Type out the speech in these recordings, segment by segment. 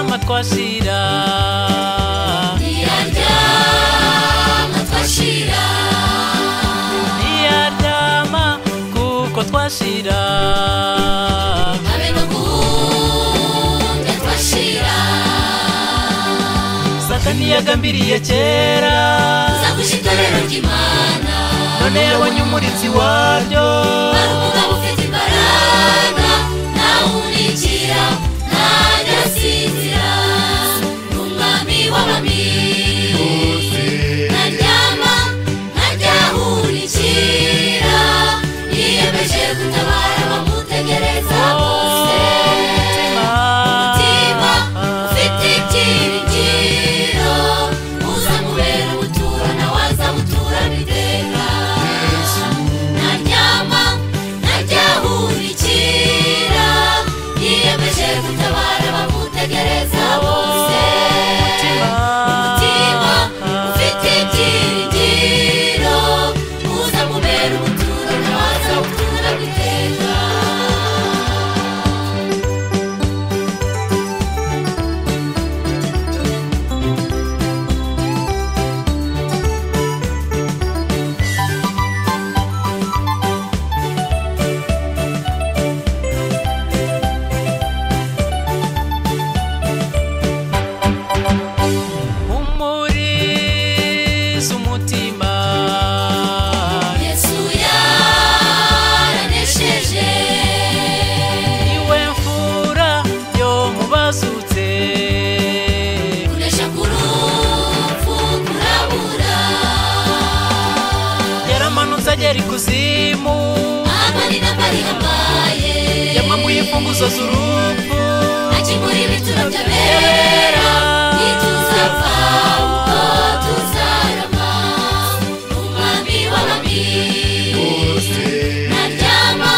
twashira ntiyaryama twashira ntiyaryama kuko twashira habe no guhunga twashira satani yagambiriye kera nzaguje itorero ry'imana none yabonye umurinzi waryo hari umugabo ufite imbaraga ntawunikira ntajyasinzira ni umwami w'abami ntaryama ntajyahunikira yiyemeje gutabara bamutegereza bose umutima ufite ibyiringiro uzamubera ubutura nawe azabuturana iteka ntaryama ntajyahunikira yiyemeje gutabara bamutegereza bose umutima ufite ibyiringiro uzamubera ubutura nawe azabuturana iteka umurizi umutima Yesu yaranesheje niwe mfura yo mu bazutse kunesha k'urupfu kurabura yaramanutse agera ikuzimu amani n'amari yambaye yamamuye imfunguzo z'urupfu akimura ibituro by'abera ntituzapfa kuko tuzarama umwami w'abami ntaryama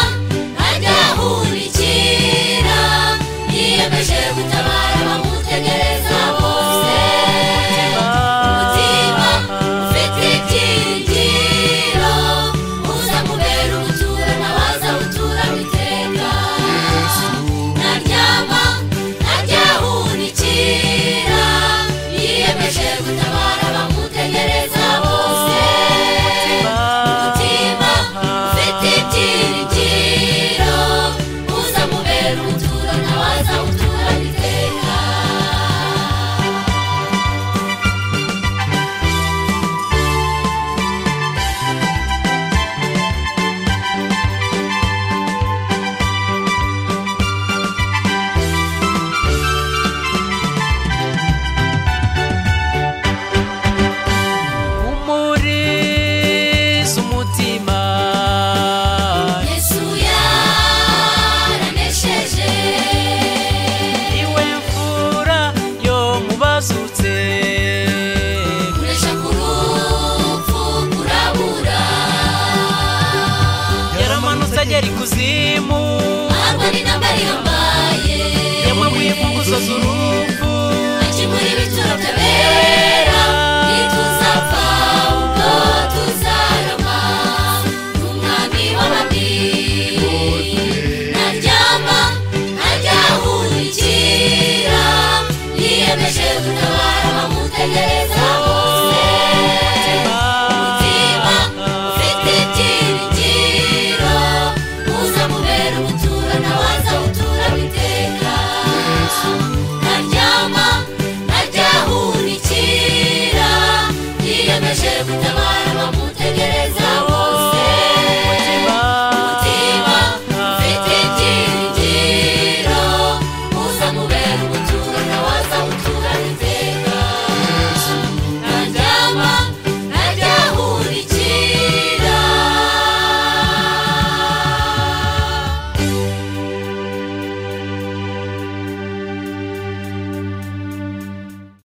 ntajyahunikira yiyemeje gutabara bamutegereza bose umutima ufite ibyiringiro uzamubera ubutura nawe azabutura iteka ntaryama ntajyahunikira yiyemeje gutabara bamutegereza bose umutima ufite ibyiringiro uzamubera ubutura nawe azabutura iteka umurizi umutima Yesu yaranesheje niwe mfura yo mu bazutse kunesha ku rupfu kurabura yaramanutse agera ikuzimu arwa n'intambara yambaye yamamuye imfunguzo z'urupfu akimura ibituro by'abera ntituzapfa ubwo tuzarama n'umwami w'abami ntaryama ntajyahunikira yiyemeje gutabara bamutegere